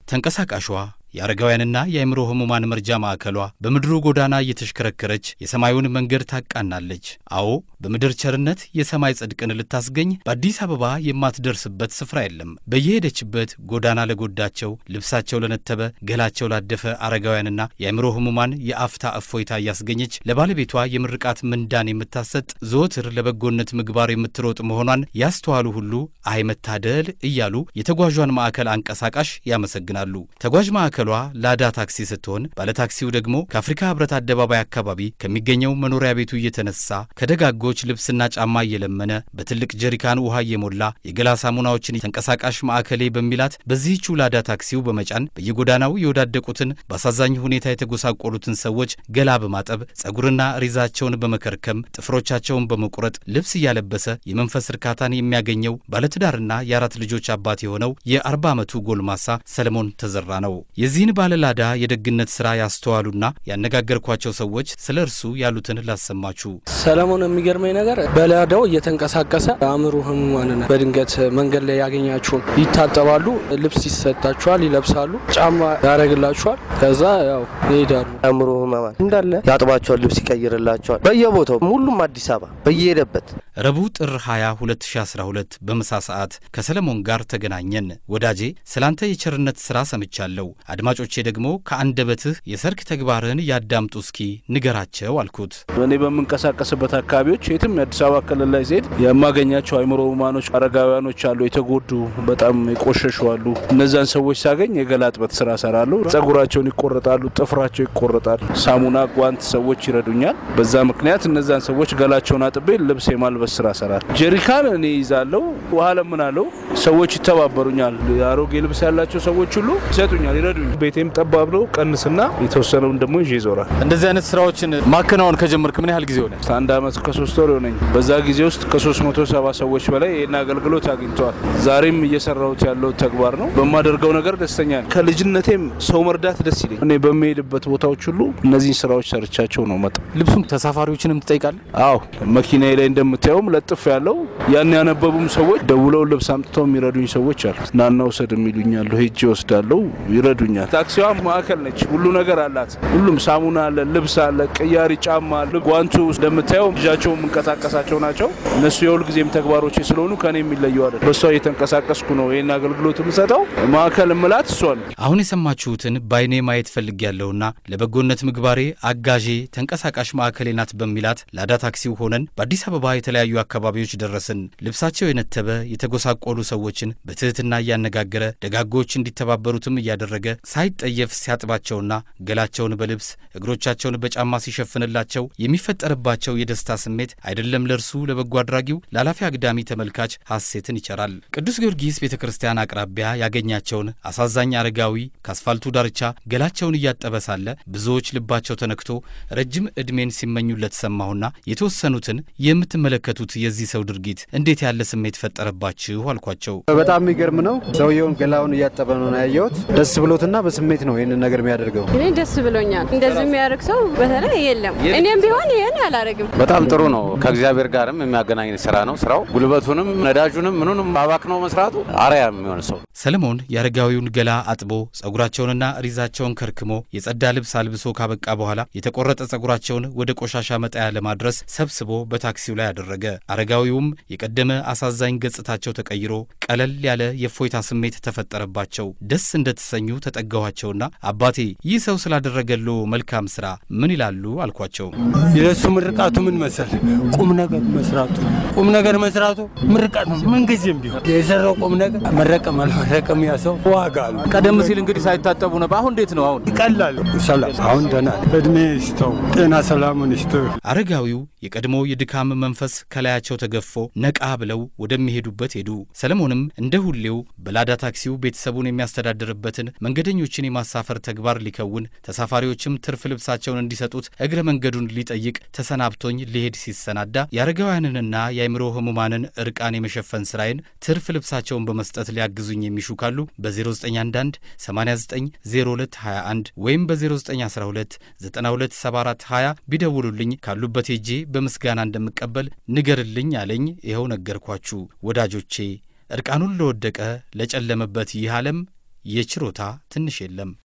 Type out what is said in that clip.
ተንቀሳቃሿ የአረጋውያንና የአእምሮ ህሙማን መርጃ ማዕከሏ በምድሩ ጎዳና እየተሽከረከረች የሰማዩን መንገድ ታቃናለች። አዎ በምድር ቸርነት የሰማይ ጽድቅን ልታስገኝ በአዲስ አበባ የማትደርስበት ስፍራ የለም። በየሄደችበት ጎዳና ለጎዳቸው፣ ልብሳቸው ለነተበ፣ ገላቸው ላደፈ አረጋውያንና የአእምሮ ህሙማን የአፍታ እፎይታ እያስገኘች ለባለቤቷ የምርቃት ምንዳን የምታሰጥ ዘወትር ለበጎነት ምግባር የምትሮጥ መሆኗን ያስተዋሉ ሁሉ አይ መታደል እያሉ የተጓዧን ማዕከል አንቀሳቃሽ ያመሰግናሉ። ተጓዥ ማዕከሏ ላዳ ታክሲ ስትሆን ባለታክሲው ደግሞ ከአፍሪካ ህብረት አደባባይ አካባቢ ከሚገኘው መኖሪያ ቤቱ እየተነሳ ከደጋጎች ልብስና ጫማ እየለመነ በትልቅ ጀሪካን ውሃ እየሞላ የገላ ሳሙናዎችን ተንቀሳቃሽ ማዕከሌ በሚላት በዚህቹ ላዳ ታክሲው በመጫን በየጎዳናው የወዳደቁትን በአሳዛኝ ሁኔታ የተጎሳቆሉትን ሰዎች ገላ በማጠብ ጸጉርና ሪዛቸውን በመከርከም ጥፍሮቻቸውን በመቁረጥ ልብስ እያለበሰ የመንፈስ እርካታን የሚያገኘው ባለትዳርና የአራት ልጆች አባት የሆነው የአርባ ዓመቱ ጎልማሳ ሰለሞን ተዘራ ነው። የዚህን ባለላዳ የደግነት ሥራ ያስተዋሉና ያነጋገርኳቸው ሰዎች ስለ እርሱ ያሉትን ላሰማችሁ። ሰለሞን የሚገርመኝ ነገር በላዳው እየተንቀሳቀሰ አእምሮ ህሙማንን በድንገት መንገድ ላይ ያገኛችሁን ይታጠባሉ፣ ልብስ ይሰጣችኋል፣ ይለብሳሉ፣ ጫማ ያደርግላችኋል፣ ከዛ ያው ይሄዳሉ። አእምሮ ህሙማን እንዳለ ያጥባቸዋል፣ ልብስ ይቀይርላቸዋል። በየቦታው ሁሉም አዲስ አበባ በየሄደበት ረቡዕ ጥር 20 2012 በምሳ ሰዓት ከሰለሞን ጋር ተገናኘን። ወዳጄ ስላንተ የቸርነት ሥራ ሰምቻለሁ። አድማጮቼ ደግሞ ከአንደበትህ የሰርክ ተግባርህን ያዳምጡ እስኪ ንገራቸው አልኩት። እኔ በምንቀሳቀስበት አካባቢዎች የትም የአዲስ አበባ ክልል ላይ ዜድ የማገኛቸው አእምሮ ህሙማኖች፣ አረጋውያኖች አሉ። የተጎዱ በጣም የቆሸሹ አሉ። እነዛን ሰዎች ሳገኝ የገላ ጥበት ስራ ሰራለሁ። ጸጉራቸውን ይቆረጣሉ፣ ጥፍራቸው ይቆረጣል። ሳሙና፣ ጓንት ሰዎች ይረዱኛል። በዛ ምክንያት እነዛን ሰዎች ገላቸውን አጥቤ ልብስ የማልበስ ስራ ሰራል። ጀሪካን እኔ ይዛለሁ፣ ውሃ ለምናለሁ። ሰዎች ይተባበሩኛል። አሮጌ ልብስ ያላቸው ሰዎች ሁሉ ይሰጡኛል፣ ይረዱኛል። ቤቴም ጠባብ ነው። ቀንስና የተወሰነውን ደግሞ ይዤ ይዞራል። እንደዚህ አይነት ስራዎችን ማከናወን ከጀመርክ ምን ያህል ጊዜ ሆነ? አንድ አመት ከሶስት ወር የሆነኝ። በዛ ጊዜ ውስጥ ከ370 ሰዎች በላይ ይህን አገልግሎት አግኝተዋል። ዛሬም እየሰራሁት ያለው ተግባር ነው። በማደርገው ነገር ደስተኛ ነኝ። ከልጅነቴም ሰው መርዳት ደስ ይለኝ። እኔ በሚሄድበት ቦታዎች ሁሉ እነዚህን ስራዎች ሰርቻቸው ነው መጣ። ልብሱም ተሳፋሪዎችንም ትጠይቃለህ? አዎ መኪናዬ ላይ እንደምታየውም ለጥፍ ያለው ያን ያነበቡም ሰዎች ደውለው ልብስ አምጥተው የሚረዱኝ ሰዎች አሉ። ናና ውሰድ የሚሉኛሉ። ሄጄ ወስዳለው፣ ይረዱኛል። ታክሲዋ ማዕከል ነች። ሁሉ ነገር አላት። ሁሉም ሳሙና አለ፣ ልብስ አለ፣ ቅያሪ ጫማ አለ። ጓንቱ እንደምታየው ልጃቸው የምንቀሳቀሳቸው ናቸው። እነሱ የሁል ጊዜም ተግባሮች ስለሆኑ ከኔ የሚለዩ አይደል። በሷ እየተንቀሳቀስኩ ነው ይህን አገልግሎት የምሰጠው። ማዕከል ምላት እሷን አሁን የሰማችሁትን በአይኔ ማየት ፈልጌያለሁና ለበጎነት ምግባሬ አጋዤ ተንቀሳቃሽ ማዕከሌ ናት በሚላት ላዳ ታክሲው ሆነን በአዲስ አበባ የተለያዩ አካባቢዎች ደረስን። ልብሳቸው የነተበ የተጎሳቆሉ ሰዎችን በትህትና እያነጋገረ ደጋጎች እንዲተባበሩትም እያደረገ ሳይጠየፍ ሲያጥባቸውና ገላቸውን በልብስ እግሮቻቸውን በጫማ ሲሸፍንላቸው የሚፈጠርባቸው የደስታ ስሜት አይደለም ለእርሱ ለበጎ አድራጊው ለኃላፊ አግዳሚ ተመልካች ሐሴትን ይቸራል። ቅዱስ ጊዮርጊስ ቤተ ክርስቲያን አቅራቢያ ያገኛቸውን አሳዛኝ አረጋዊ ከአስፋልቱ ዳርቻ ገላቸውን እያጠበ ሳለ ብዙዎች ልባቸው ተነክቶ ረጅም ዕድሜን ሲመኙለት ሰማሁና የተወሰኑትን የምትመለከቱት የዚህ ሰው ድርጊት እንዴት ያለ ስሜት ፈጠረባችሁ አልኳቸው። በጣም የሚገርም ነው። ሰውየውን ገላውን እያጠበ ነው ያየሁት። ደስ ብሎትና በስሜት ነው ይህንን ነገር የሚያደርገው። እኔ ደስ ብሎኛል። እንደዚህ የሚያደርግ ሰው በተለይ የለም። እኔም ቢሆን ይህን አላደርግም። በጣም ጥሩ ነው። ከእግዚአብሔር ጋርም የሚያገናኝ ስራ ነው። ስራው ጉልበቱንም ነዳጁንም ምኑንም አባክነው መስራቱ አርአያ የሚሆን ሰው ሰለሞን የአረጋዊውን ገላ አጥቦ ጸጉራቸውንና ሪዛቸውን ከርክሞ የጸዳ ልብስ አልብሶ ካበቃ በኋላ የተቆረጠ ጸጉራቸውን ወደ ቆሻሻ መጣያ ለማድረስ ሰብስቦ በታክሲው ላይ አደረገ። አረጋዊውም የቀደመ አሳዛኝ ገጽታቸው ተቀይሮ ቀለል ያለ የእፎይታ ስሜት ተፈጠረባቸው። ደስ እንደተሰኙ ተጠጋኋቸውና አባቴ ይህ ሰው ስላደረገሎ መልካም ስራ ምን ይላሉ አልኳቸው። የእሱ ምርቃቱ ምን መሰል ቁም ነገር መስራቱ ቁም ነገር መስራቱ ምርቃት ነው። ምንጊዜም ቢሆን የሰራው ቁም ነገር መረቀም አልመረቀም ያ ሰው ዋጋ አሉ። ቀደም ሲል እንግዲህ ሳይታጠቡ ነበር። አሁን እንዴት ነው? አሁን ይቀላል። ሰላም አሁን ደህና ነው። እድሜ ይስጠው፣ ጤና ሰላሙን ይስጠው። አረጋዊው የቀድሞ የድካም መንፈስ ከላያቸው ተገፎ ነቃ ብለው ወደሚሄዱበት ሄዱ። ሰለሞንም እንደ ሁሌው በላዳ ታክሲው ቤተሰቡን የሚያስተዳድርበትን መንገደኞችን የማሳፈር ተግባር ሊከውን ተሳፋሪዎችም ትርፍ ልብሳቸውን እንዲሰጡት እግረ መንገዱን ሊጠይቅ ተሰናብቶኝ ሊሄድ ሲሰናዳ የአረጋውያንንና የአእምሮ ህሙማንን እርቃን የመሸፈን ስራዬን ትርፍ ልብሳቸውን በመስጠት ሊያግዙኝ የሚሹ ካሉ በ0911 890221 ወይም በ0912 927420 ቢደውሉልኝ ካሉበት ሄጄ በምስጋና እንደምቀበል ንገርልኝ አለኝ። ይኸው ነገርኳችሁ ወዳጆቼ። እርቃኑን ለወደቀ ለጨለመበት ይህ ዓለም የችሮታ ትንሽ የለም።